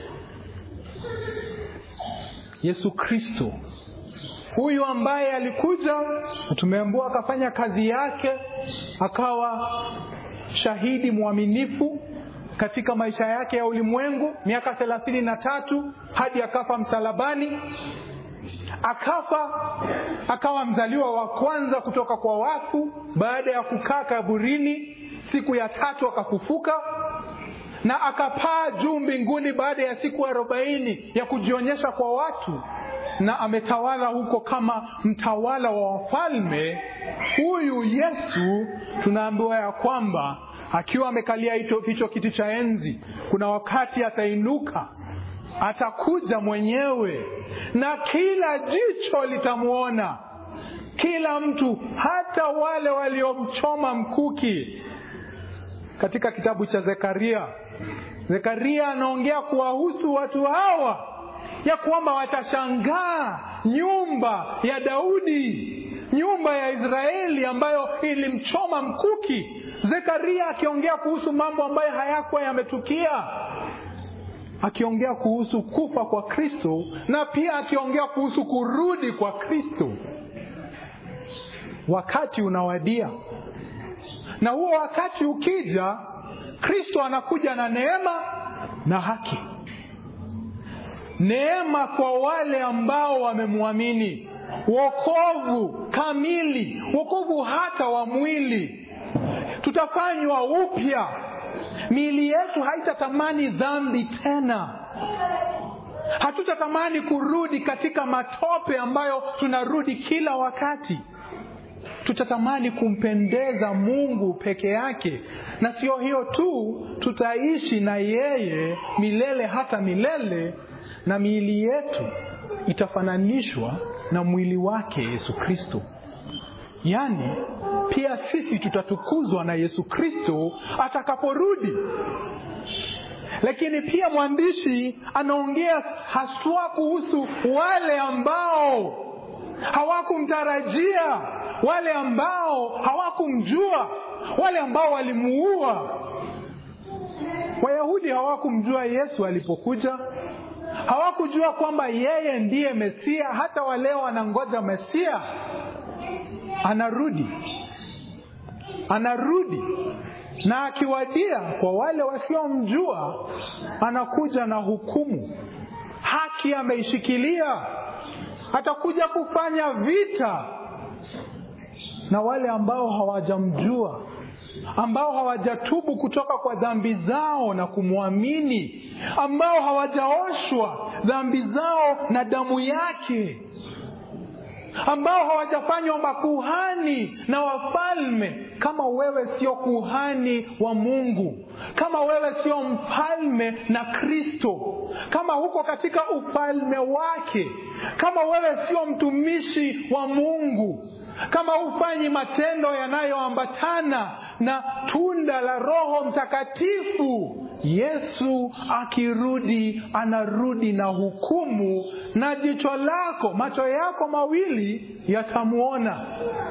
yesu kristo huyu ambaye alikuja na tumeambua akafanya kazi yake akawa shahidi mwaminifu katika maisha yake ya ulimwengu miaka thelathini na tatu hadi akafa msalabani akafa akawa mzaliwa wa kwanza kutoka kwa wafu baada ya kukaa kaburini siku ya tatu akafufuka na akapaa juu mbinguni baada ya siku arobaini ya kujionyesha kwa watu na ametawala huko kama mtawala wa wafalme huyu yesu tunaambiwa ya kwamba akiwa amekalia hicho kiti cha enzi kuna wakati atainuka atakuja mwenyewe na kila jicho litamwona kila mtu hata wale waliomchoma mkuki katika kitabu cha zekaria zekaria anaongea kuwahusu watu hawa ya kwamba watashangaa nyumba ya daudi nyumba ya israeli ambayo ilimchoma mkuki zekaria akiongea kuhusu mambo ambayo hayakuwa yametukia akiongea kuhusu kufa kwa kristo na pia akiongea kuhusu kurudi kwa kristo wakati unawadia na huo wakati ukija kristo anakuja na neema na haki neema kwa wale ambao wamemwamini wokovu kamili wokovu hata wa mwili tutafanywa upya miili yetu haitatamani dhambi tena hatutatamani kurudi katika matope ambayo tunarudi kila wakati tutatamani kumpendeza mungu peke yake na sio hiyo tu tutaishi na yeye milele hata milele na miili yetu itafananishwa na mwili wake yesu kristo yaani pia sisi tutatukuzwa na yesu kristo atakaporudi lakini pia mwandishi anaongea haswa kuhusu wale ambao hawakumtarajia wale ambao hawakumjua wale ambao walimuua wayahudi hawakumjua yesu alipokuja hawakujua kwamba yeye ndiye mesia hata waleo wanangoja mesia anarudi anarudi na akiwadia kwa wale wasiomjua anakuja na hukumu haki ameishikilia atakuja kufanya vita na wale ambao hawajamjua ambao hawajatubu kutoka kwa dhambi zao na kumwamini ambao hawajaoshwa dhambi zao na damu yake ambao hawajafanywa makuhani na wafalme kama wewe sio kuhani wa mungu kama wewe sio mfalme na kristo kama huko katika ufalme wake kama wewe sio mtumishi wa mungu kama hufanyi matendo yanayoambatana na tunda la roho mtakatifu yesu akirudi anarudi na hukumu na jicho lako macho yako mawili yatamwona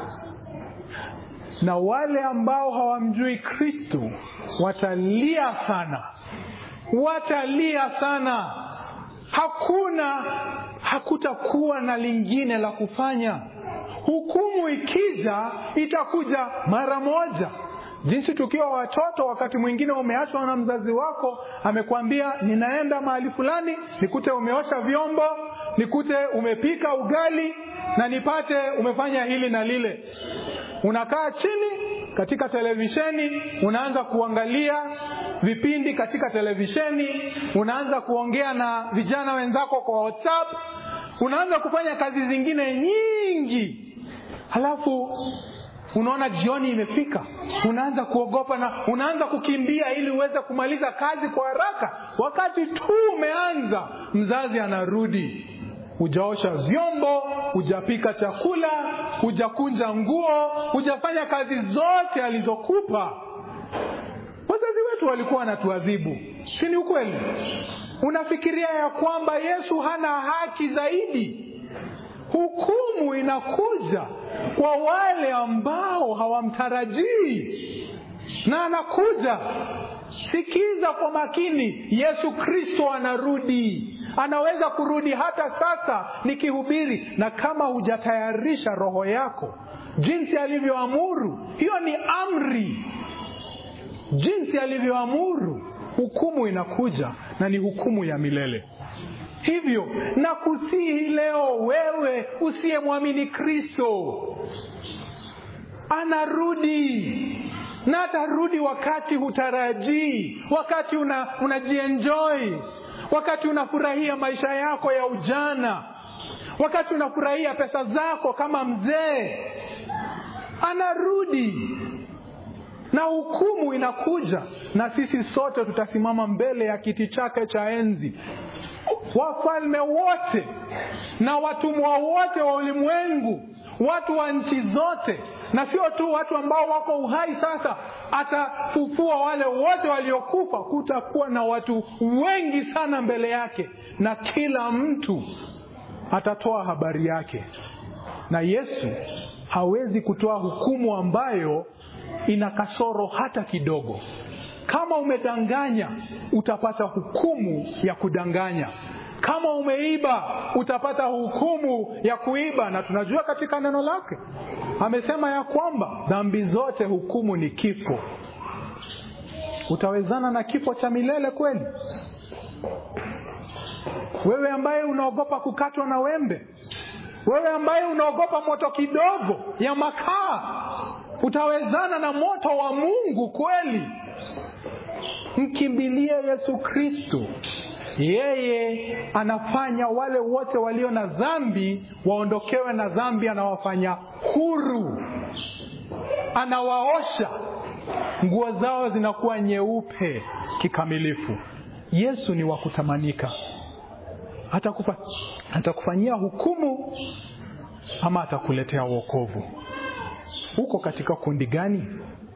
na wale ambao hawamjui kristo watalia sana watalia sana hakuna hakutakuwa na lingine la kufanya hukumu ikija itakuja mara moja jinsi tukiwa watoto wakati mwingine umeachwa na mzazi wako amekwambia ninaenda mahali fulani nikute umeosha vyombo nikute umepika ugali na nipate umefanya hili na lile unakaa chini katika televisheni unaanza kuangalia vipindi katika televisheni unaanza kuongea na vijana wenzako kwa whatsapp unaanza kufanya kazi zingine nyingi halafu unaona jioni imefika unaanza kuogopa na unaanza kukimbia ili uweze kumaliza kazi kwa haraka wakati tu umeanza mzazi anarudi hujaosha vyombo hujapika chakula hujakunja nguo hujafanya kazi zote alizokupa wazazi wetu walikuwa wanatuadhibu si ni ukweli unafikiria ya kwamba yesu hana haki zaidi hukumu inakuja kwa wale ambao hawamtarajii na anakuja sikiza kwa makini yesu kristo anarudi anaweza kurudi hata sasa nikihubiri na kama hujatayarisha roho yako jinsi alivyoamuru hiyo ni amri jinsi alivyoamuru hukumu inakuja na ni hukumu ya milele hivyo na kusihi leo wewe usiyemwamini kristo anarudi na atarudi wakati hutarajii wakati una, unajienjoi wakati unafurahia maisha yako ya ujana wakati unafurahia pesa zako kama mzee anarudi na hukumu inakuja na sisi sote tutasimama mbele ya kiti chake cha enzi wafalme wote na watumwa wote wa ulimwengu watu wa nchi zote na sio tu watu ambao wako uhai sasa atafufua wale wote waliokufa kutakuwa na watu wengi sana mbele yake na kila mtu atatoa habari yake na yesu hawezi kutoa hukumu ambayo ina kasoro hata kidogo kama umedanganya utapata hukumu ya kudanganya kama umeiba utapata hukumu ya kuiba na tunajua katika neno lake amesema ya kwamba dhambi zote hukumu ni kifo utawezana na kifo cha milele kweli wewe ambaye unaogopa kukatwa na wembe wewe ambaye unaogopa moto kidogo ya makaa utawezana na moto wa mungu kweli mkimbilie yesu kristo yeye anafanya wale wote walio na dhambi waondokewe na dhambi anawafanya huru anawaosha nguo zao zinakuwa nyeupe kikamilifu yesu ni wa kutamanika atakufa atakufanyia hukumu ama atakuletea wokovu uko katika kundi gani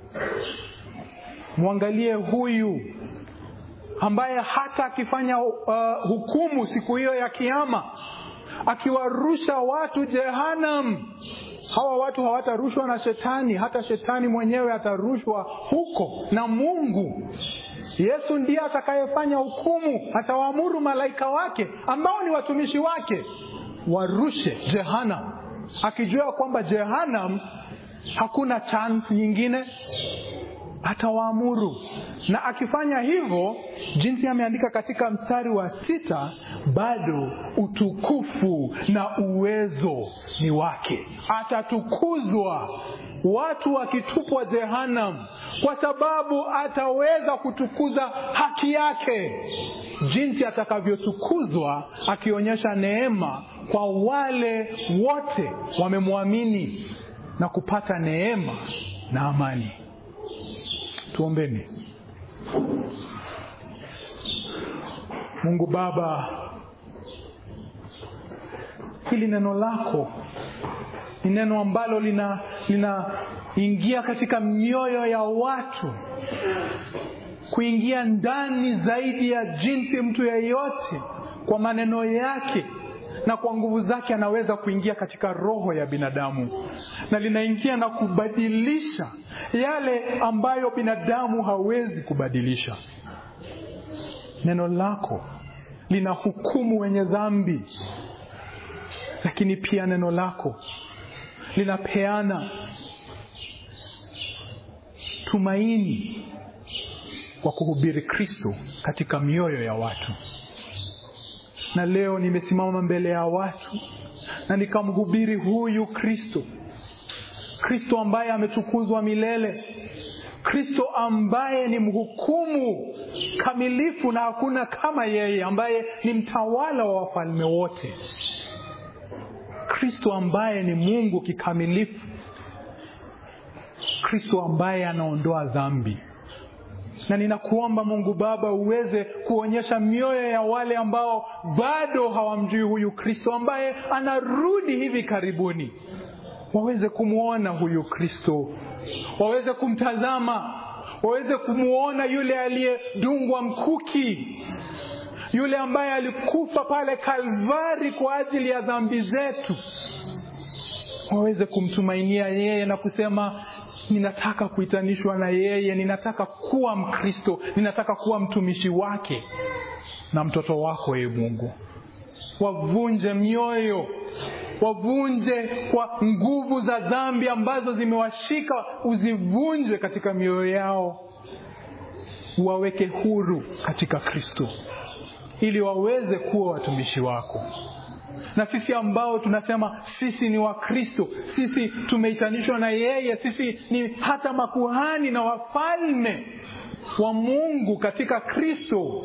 mwangalie huyu ambaye hata akifanya uh, hukumu siku hiyo ya kiama akiwarusha watu jehanam hawa watu hawatarushwa na shetani hata shetani mwenyewe atarushwa huko na mungu yesu ndiye atakayefanya hukumu atawaamuru malaika wake ambao ni watumishi wake warushe jehanam akijua kwamba jehanam hakuna chance nyingine atawaamuru na akifanya hivyo jinsi ameandika katika mstari wa sita bado utukufu na uwezo ni wake atatukuzwa watu wakitupwa jehanam kwa sababu ataweza kutukuza haki yake jinsi atakavyotukuzwa akionyesha neema kwa wale wote wamemwamini na kupata neema na amani tuombeni mungu baba hili neno lako ni neno ambalo lina linaingia katika mioyo ya watu kuingia ndani zaidi ya jinsi mtu yeyote kwa maneno yake na kwa nguvu zake anaweza kuingia katika roho ya binadamu na linaingia na kubadilisha yale ambayo binadamu hawezi kubadilisha neno lako lina hukumu wenye dhambi lakini pia neno lako linapeana tumaini kwa kuhubiri kristo katika mioyo ya watu na leo nimesimama mbele ya watu na nikamhubiri huyu kristo kristo ambaye ametukuzwa milele kristo ambaye ni mhukumu kamilifu na hakuna kama yeye ambaye ni mtawala wa wafalme wote kristo ambaye ni mungu kikamilifu kristo ambaye anaondoa dhambi na ninakuomba mungu baba uweze kuonyesha mioyo ya wale ambao bado hawamjui huyu kristo ambaye anarudi hivi karibuni waweze kumwona huyu kristo waweze kumtazama waweze kumwona yule aliyedungwa mkuki yule ambaye alikufa pale kalvari kwa ajili ya dhambi zetu waweze kumtumainia yeye na kusema ninataka kuitanishwa na yeye ninataka kuwa mkristo ninataka kuwa mtumishi wake na mtoto wako ye mungu wavunje mioyo wavunje kwa nguvu za dhambi ambazo zimewashika uzivunje katika mioyo yao waweke huru katika Kristo ili waweze kuwa watumishi wako na sisi ambao tunasema sisi ni Wakristo, sisi tumeitanishwa na yeye, sisi ni hata makuhani na wafalme wa Mungu katika Kristo,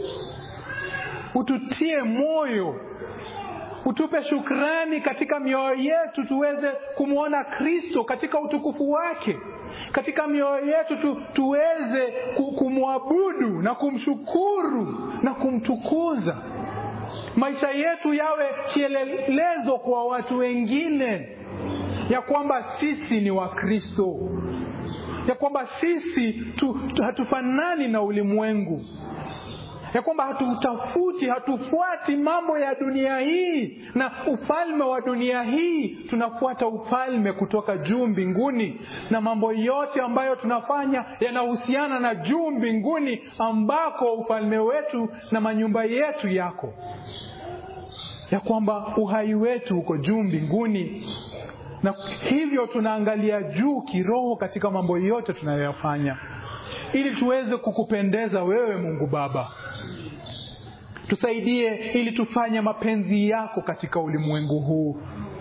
ututie moyo, utupe shukrani katika mioyo yetu, tuweze kumwona Kristo katika utukufu wake katika mioyo yetu tu, tuweze kumwabudu na kumshukuru na kumtukuza maisha yetu yawe kielelezo kwa watu wengine ya kwamba sisi ni Wakristo, ya kwamba sisi tu, tu, hatufanani na ulimwengu, ya kwamba hatutafuti, hatufuati mambo ya dunia hii na ufalme wa dunia hii. Tunafuata ufalme kutoka juu mbinguni, na mambo yote ambayo tunafanya yanahusiana na juu mbinguni, ambako ufalme wetu na manyumba yetu yako, ya kwamba uhai wetu uko juu mbinguni, na hivyo tunaangalia juu kiroho katika mambo yote tunayoyafanya, ili tuweze kukupendeza wewe, Mungu Baba. Tusaidie ili tufanye mapenzi yako katika ulimwengu huu,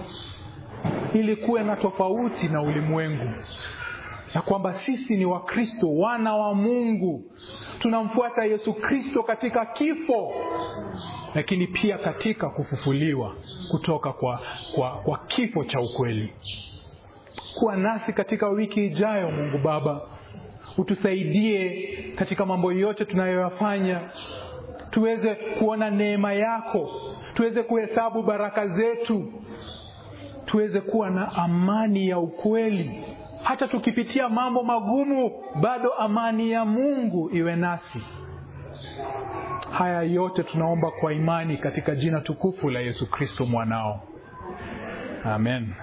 ili kuwe na tofauti na ulimwengu, ya kwamba sisi ni Wakristo, wana wa Mungu, tunamfuata Yesu Kristo katika kifo, lakini pia katika kufufuliwa kutoka kwa, kwa, kwa kifo cha ukweli. Kuwa nasi katika wiki ijayo, Mungu Baba, utusaidie katika mambo yote tunayoyafanya tuweze kuona neema yako, tuweze kuhesabu baraka zetu, tuweze kuwa na amani ya ukweli. Hata tukipitia mambo magumu, bado amani ya Mungu iwe nasi. Haya yote tunaomba kwa imani katika jina tukufu la Yesu Kristo mwanao, amen.